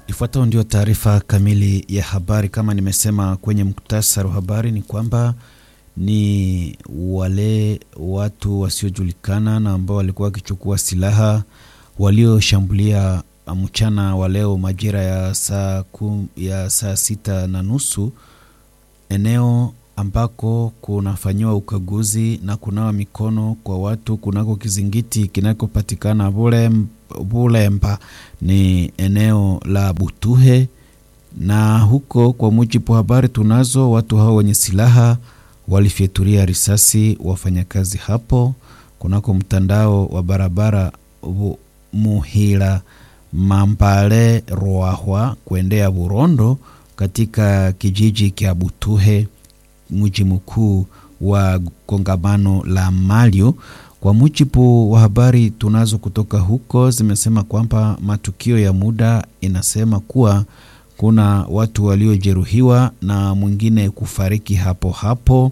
Ifuatayo ndio taarifa kamili ya habari. Kama nimesema kwenye muktasari wa habari, ni kwamba ni wale watu wasiojulikana na ambao walikuwa wakichukua silaha walioshambulia mchana wa leo majira ya saa, kum, ya saa sita na nusu eneo ambako kunafanyiwa ukaguzi na kunawa mikono kwa watu kunako kizingiti kinakopatikana Bulemba, ni eneo la Butuhe. Na huko kwa mujibu wa habari tunazo, watu hao wenye silaha walifyaturia risasi wafanyakazi hapo kunako mtandao wa barabara Muhila Mambale Rwahwa kuendea Burondo katika kijiji cha Butuhe mji mkuu wa kongamano la Malio. Kwa mujibu wa habari tunazo kutoka huko, zimesema kwamba matukio ya muda inasema kuwa kuna watu waliojeruhiwa na mwingine kufariki hapo hapo,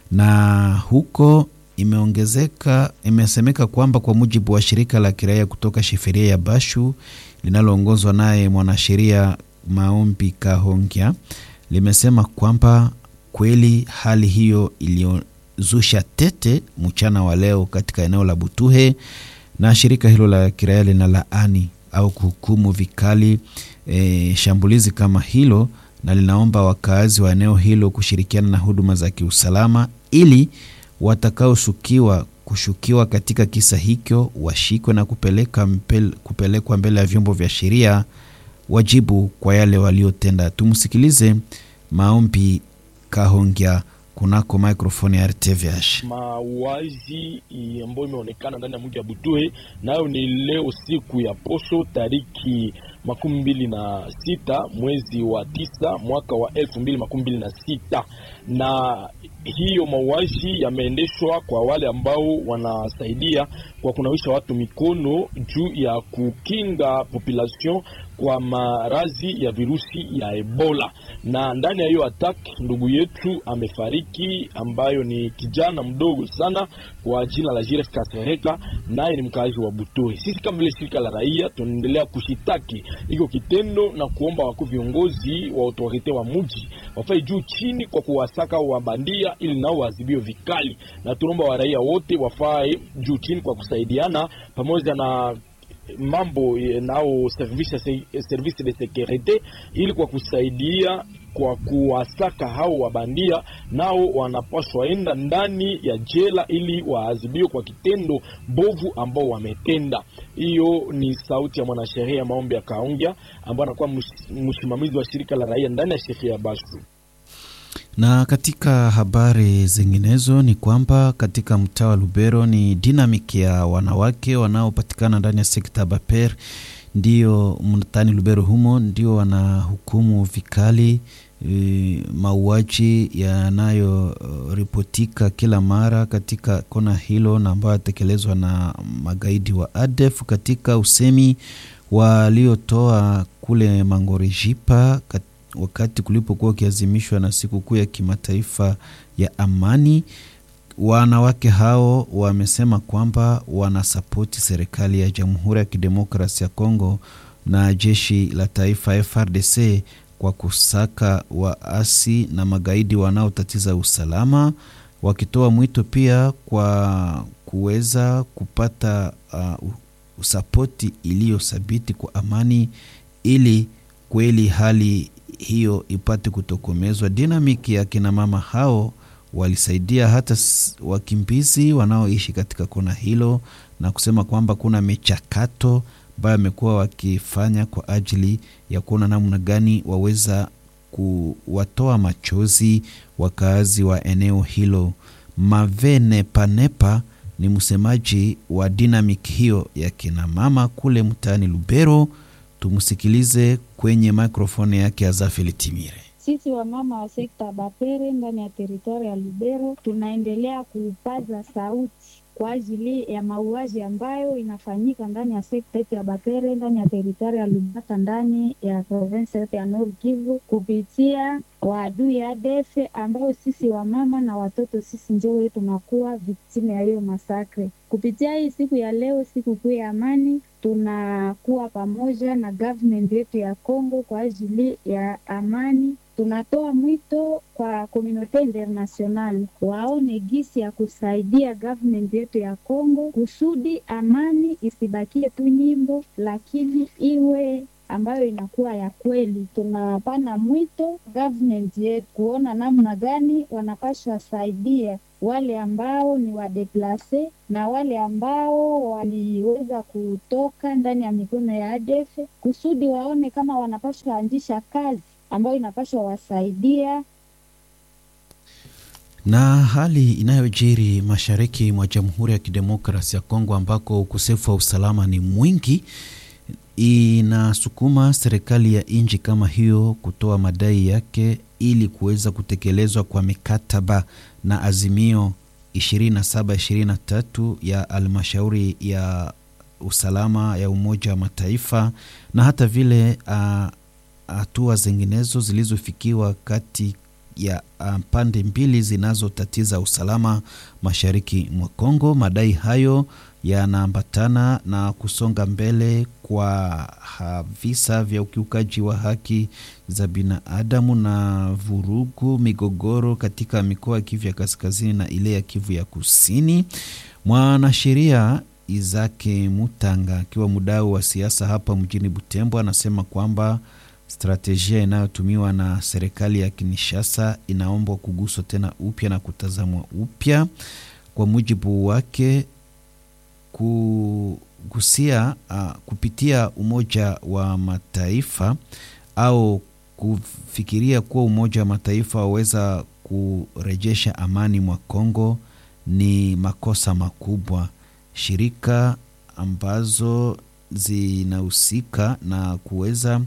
na huko imeongezeka, imesemeka kwamba kwa mujibu wa shirika la kiraia kutoka shiferia ya Bashu linaloongozwa naye mwanasheria Maombi Kahongya limesema kwamba kweli hali hiyo iliyozusha tete mchana wa leo katika eneo la Butuhe, na shirika hilo la kiraia linalaani au kuhukumu vikali e, shambulizi kama hilo, na linaomba wakaazi wa eneo hilo kushirikiana na huduma za kiusalama ili watakaoshukiwa kushukiwa katika kisa hicho washikwe na kupeleka mpel, kupelekwa mbele ya vyombo vya sheria wajibu kwa yale waliotenda. Tumsikilize Maombi Kahongya kunako microphone ya RTVH. Mauaji ambayo imeonekana ndani ya mji wa Butuhe nayo ni leo siku ya posho tariki makumi mbili na sita mwezi wa tisa mwaka wa elfu mbili makumi mbili na sita na hiyo mauaji yameendeshwa kwa wale ambao wanasaidia kwa kunawisha watu mikono juu ya kukinga population kwa maradhi ya virusi ya Ebola. Na ndani ya hiyo attack ndugu yetu amefariki, ambayo ni kijana mdogo sana kwa jina la Jiref Kasereka, naye ni mkaazi wa Butoe. Sisi kama vile shirika la raia tunaendelea kushitaki iko kitendo na kuomba wakuu viongozi wa autorite wa muji wafai juu chini kwa kuwasaka wabandia ili nao waadhibiwe vikali, na tunaomba waraia wote wafae juu chini kwa kusaidiana pamoja na mambo nao service service de securite ili kwa kusaidia kwa kuwasaka hao wabandia, nao wanapaswa enda ndani ya jela ili waadhibiwe kwa kitendo bovu ambao wametenda. Hiyo ni sauti ya mwanasheria Maombi ya Kaongya ambaye anakuwa msimamizi wa shirika la raia ndani ya sheria ya Bashu. Na katika habari zinginezo ni kwamba katika mtaa wa Lubero ni dinamiki ya wanawake wanaopatikana ndani ya sekta Baper ndio mtaani Lubero humo ndio wanahukumu vikali e, mauaji yanayoripotika kila mara katika kona hilo na ambayo yatekelezwa na magaidi wa ADF katika usemi waliotoa kule Mangorijipa wakati kulipokuwa ukiazimishwa na sikukuu ya kimataifa ya amani. Wanawake hao wamesema kwamba wanasapoti serikali ya Jamhuri ya Kidemokrasi ya Kongo na jeshi la taifa FRDC kwa kusaka waasi na magaidi wanaotatiza usalama, wakitoa mwito pia kwa kuweza kupata uh, sapoti iliyothabiti kwa amani ili kweli hali hiyo ipate kutokomezwa. Dinamiki ya kina mama hao walisaidia hata wakimbizi wanaoishi katika kona hilo na kusema kwamba kuna michakato ambayo amekuwa wakifanya kwa ajili ya kuona namna gani waweza kuwatoa machozi wakaazi wa eneo hilo. Mavene Panepa ni msemaji wa dinamiki hiyo ya kina mama kule mtaani Lubero. Tumsikilize kwenye mikrofoni yake Azafeli Timire. Sisi wamama wa sekta Bapere ndani ya teritori ya Lubero tunaendelea kupaza sauti kwa ajili ya mauaji ambayo inafanyika ndani ya sekta yetu ya Bapere ndani ya teritori ya Lubata ndani ya province yetu ya Nord Kivu kupitia wa adui ADF ambao sisi wamama na watoto sisi njo tunakuwa viktime ya hiyo masakre. Kupitia hii siku ya leo, siku kuu ya amani, tunakuwa pamoja na government yetu ya Kongo kwa ajili ya amani. Tunatoa mwito kwa komunote international waone gisi ya kusaidia government yetu ya Kongo kusudi amani isibakie tu nyimbo, lakini iwe ambayo inakuwa ya kweli. Tunapana mwito government yetu kuona namna gani wanapaswa saidia wale ambao ni wadeplase na wale ambao waliweza kutoka ndani ya mikono ya ADF kusudi waone kama wanapaswa anzisha kazi ambayo inapaswa wasaidia na hali inayojiri mashariki mwa Jamhuri ya Kidemokrasi ya Kongo ambako ukosefu wa usalama ni mwingi inasukuma serikali ya nchi kama hiyo kutoa madai yake ili kuweza kutekelezwa kwa mikataba na azimio 2723 ya almashauri ya usalama ya Umoja wa Mataifa na hata vile hatua uh, zinginezo zilizofikiwa kati ya uh, pande mbili zinazotatiza usalama mashariki mwa Kongo. Madai hayo yanaambatana na kusonga mbele kwa visa vya ukiukaji wa haki za binadamu na vurugu, migogoro katika mikoa ya Kivu ya kaskazini na ile ya Kivu ya kusini. Mwanasheria Izake Mutanga akiwa mdau wa siasa hapa mjini Butembo anasema kwamba stratejia inayotumiwa na serikali ya Kinshasa inaombwa kuguswa tena upya na kutazamwa upya. Kwa mujibu wake kugusia uh, kupitia Umoja wa Mataifa au kufikiria kuwa Umoja wa Mataifa waweza kurejesha amani mwa Kongo ni makosa makubwa. Shirika ambazo zinahusika na kuweza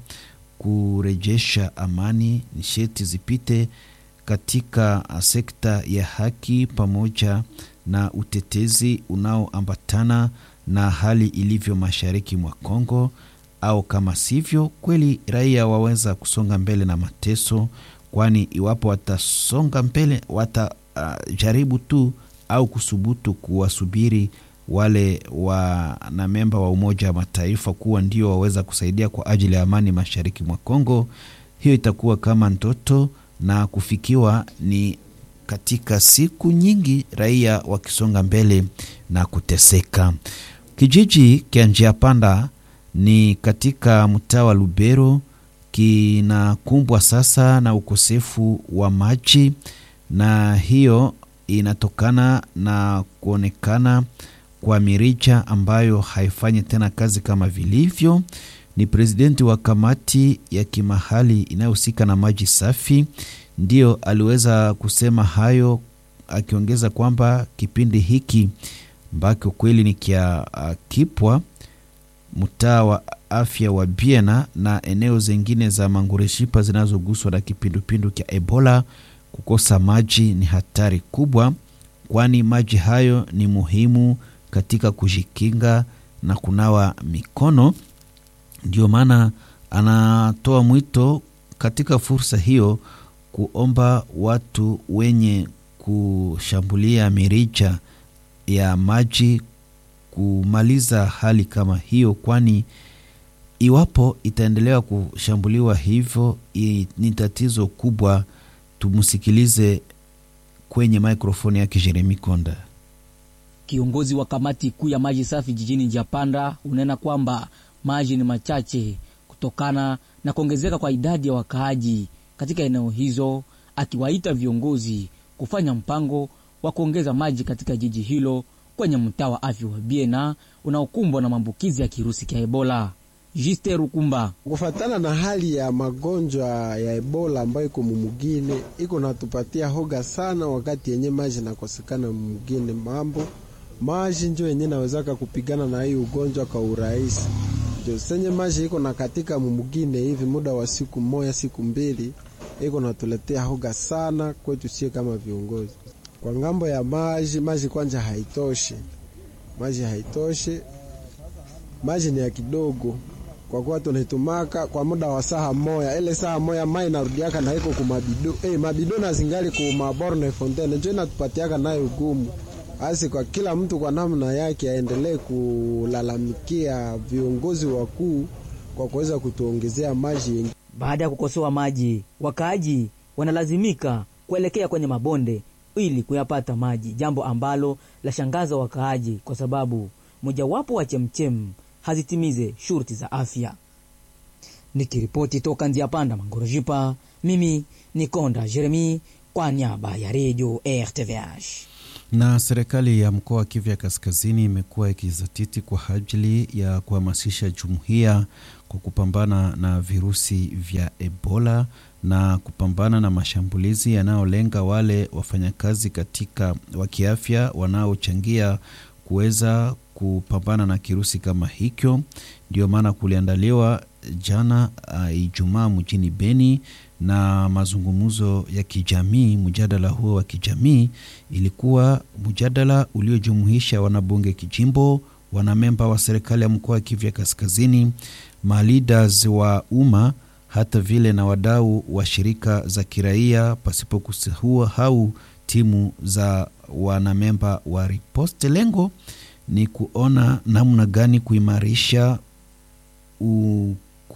kurejesha amani ni sheti zipite katika sekta ya haki pamoja na utetezi unaoambatana na hali ilivyo mashariki mwa Kongo, au kama sivyo kweli raia waweza kusonga mbele na mateso, kwani iwapo watasonga mbele watajaribu uh, tu au kusubutu kuwasubiri wale wanamemba wa Umoja wa Mataifa kuwa ndio waweza kusaidia kwa ajili ya amani mashariki mwa Kongo, hiyo itakuwa kama ndoto na kufikiwa ni katika siku nyingi raia wakisonga mbele na kuteseka. Kijiji kya njia panda ni katika mtaa wa Lubero kinakumbwa sasa na ukosefu wa maji, na hiyo inatokana na kuonekana kwa mirija ambayo haifanyi tena kazi kama vilivyo. Ni presidenti wa kamati ya kimahali inayohusika na maji safi ndiyo aliweza kusema hayo, akiongeza kwamba kipindi hiki ambacho kweli ni kia uh, kipwa mtaa wa afya wa Biena na eneo zingine za Mangureshipa zinazoguswa na kipindupindu cha Ebola, kukosa maji ni hatari kubwa, kwani maji hayo ni muhimu katika kujikinga na kunawa mikono. Ndio maana anatoa mwito katika fursa hiyo kuomba watu wenye kushambulia mirija ya maji kumaliza hali kama hiyo, kwani iwapo itaendelea kushambuliwa hivyo ni tatizo kubwa. Tumsikilize kwenye mikrofoni yake Jeremi Konda. Kiongozi wa kamati kuu ya maji safi jijini Japanda unena kwamba maji ni machache kutokana na kuongezeka kwa idadi ya wakaaji katika eneo hizo, akiwaita viongozi kufanya mpango wa kuongeza maji katika jiji hilo kwenye mtaa wa afya wa Biena unaokumbwa na maambukizi ya kirusi cha Ebola. Juste Rukumba: kufatana na hali ya magonjwa ya Ebola ambayo iko mumugine, iko natupatia hoga sana, wakati yenye maji nakosekana mumugine, mambo maji njo yenye nawezaka kupigana na hii ugonjwa kwa urahisi. Ndio senye maji iko na katika mumugine hivi muda wa siku moja siku mbili, iko natuletea hoga sana kwetu sie kama viongozi. Kwa ngambo ya maji, maji kwanja haitoshi, maji haitoshi, maji ni ya kidogo kwa kuwa tunaitumaka kwa muda wa saha moya. Ile saha moya mai narudiaka na iko kumabido eh, mabido na zingali ku maborne fontaine njo inatupatiaka nayo ugumu basi kwa kila mtu kwa namna yake aendelee kulalamikia viongozi wakuu kwa kuweza kutuongezea maji. Baada ya kukosewa maji, wakaaji wanalazimika kuelekea kwenye mabonde ili kuyapata maji, jambo ambalo lashangaza wakaaji kwa sababu mojawapo wa chemchem hazitimize shurti za afya. Nikiripoti toka Nzia Panda Mangorojipa, mimi ni Konda Jeremi kwa niaba ya redio RTVH. Na serikali ya mkoa wa Kivu ya Kaskazini imekuwa ikizatiti kwa ajili ya kuhamasisha jumuiya kwa kupambana na virusi vya Ebola na kupambana na mashambulizi yanayolenga wale wafanyakazi katika wa kiafya wanaochangia kuweza kupambana na kirusi kama hicho. Ndio maana kuliandaliwa jana uh, Ijumaa mjini Beni na mazungumzo ya kijamii. Mjadala huo wa kijamii ilikuwa mjadala uliojumuisha wanabunge kijimbo, wanamemba wa serikali ya mkoa wa Kivu ya Kaskazini, maleaders wa umma, hata vile na wadau wa shirika za kiraia, pasipo kusahau timu za wanamemba wa riposte. Lengo ni kuona namna gani kuimarisha u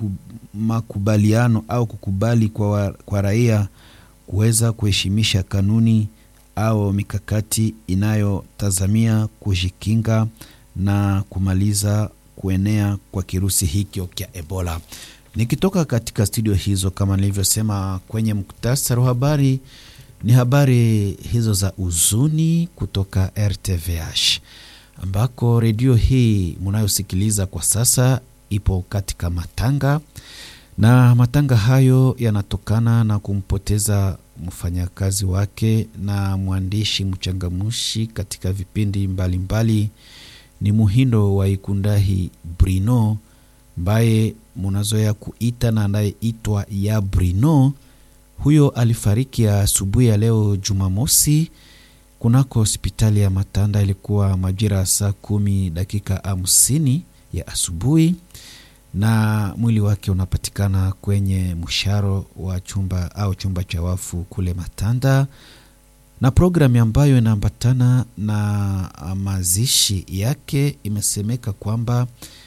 makubaliano au kukubali kwa, wa, kwa raia kuweza kuheshimisha kanuni au mikakati inayotazamia kujikinga na kumaliza kuenea kwa kirusi hikyo kya Ebola. Nikitoka katika studio hizo, kama nilivyosema kwenye muktasari wa habari, ni habari hizo za uzuni kutoka RTVH ambako redio hii mnayosikiliza kwa sasa ipo katika matanga na matanga hayo yanatokana na kumpoteza mfanyakazi wake na mwandishi mchangamushi katika vipindi mbalimbali mbali. Ni Muhindo wa Ikundahi Brino ambaye munazoea kuita na anayeitwa ya Brino. Huyo alifariki asubuhi ya, ya leo Jumamosi kunako hospitali ya Matanda. Ilikuwa majira ya saa kumi dakika hamsini ya asubuhi na mwili wake unapatikana kwenye msharo wa chumba au chumba cha wafu kule Matanda, na programu ambayo inaambatana na mazishi yake imesemeka kwamba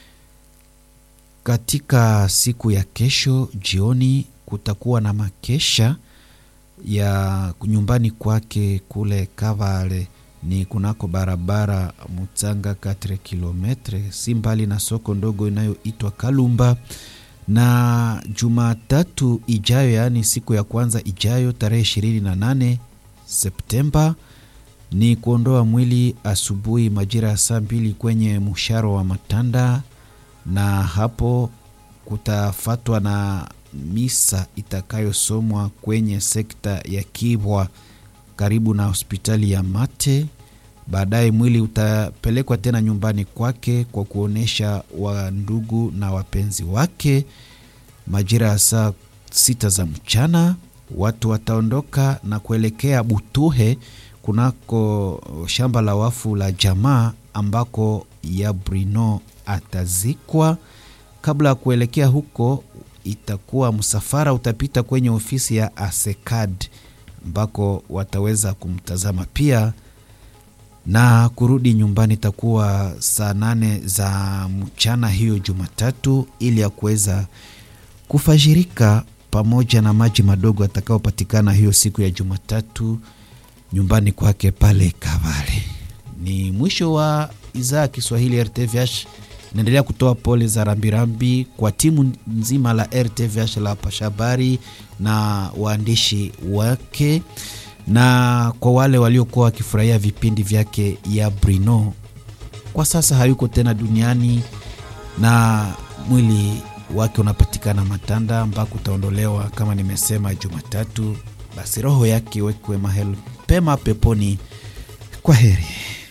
katika siku ya kesho jioni kutakuwa na makesha ya nyumbani kwake kule Kavale ni kunako barabara Mutsanga 4 kilometre si mbali na soko ndogo inayoitwa Kalumba. Na Jumatatu ijayo, yaani siku ya kwanza ijayo, tarehe 28 Septemba ni kuondoa mwili asubuhi majira ya saa mbili kwenye msharo wa Matanda, na hapo kutafatwa na misa itakayosomwa kwenye sekta ya Kibwa karibu na hospitali ya Mate. Baadaye mwili utapelekwa tena nyumbani kwake kwa kuonyesha wandugu na wapenzi wake. Majira ya saa sita za mchana watu wataondoka na kuelekea Butuhe kunako shamba la wafu la jamaa ambako ya Brino atazikwa. Kabla ya kuelekea huko, itakuwa msafara utapita kwenye ofisi ya Asekad ambako wataweza kumtazama pia na kurudi nyumbani itakuwa saa nane za mchana hiyo Jumatatu, ili ya kuweza kufajirika pamoja na maji madogo atakayopatikana hiyo siku ya Jumatatu nyumbani kwake pale Kavale. Ni mwisho wa idhaa ya Kiswahili RTVH. Naendelea kutoa pole za rambirambi kwa timu nzima la RTVH la pashabari na waandishi wake na kwa wale waliokuwa wakifurahia vipindi vyake ya Brino. Kwa sasa hayuko tena duniani na mwili wake unapatikana Matanda ambako utaondolewa kama nimesema Jumatatu. Basi roho yake wekwe mahali pema peponi. Kwa heri.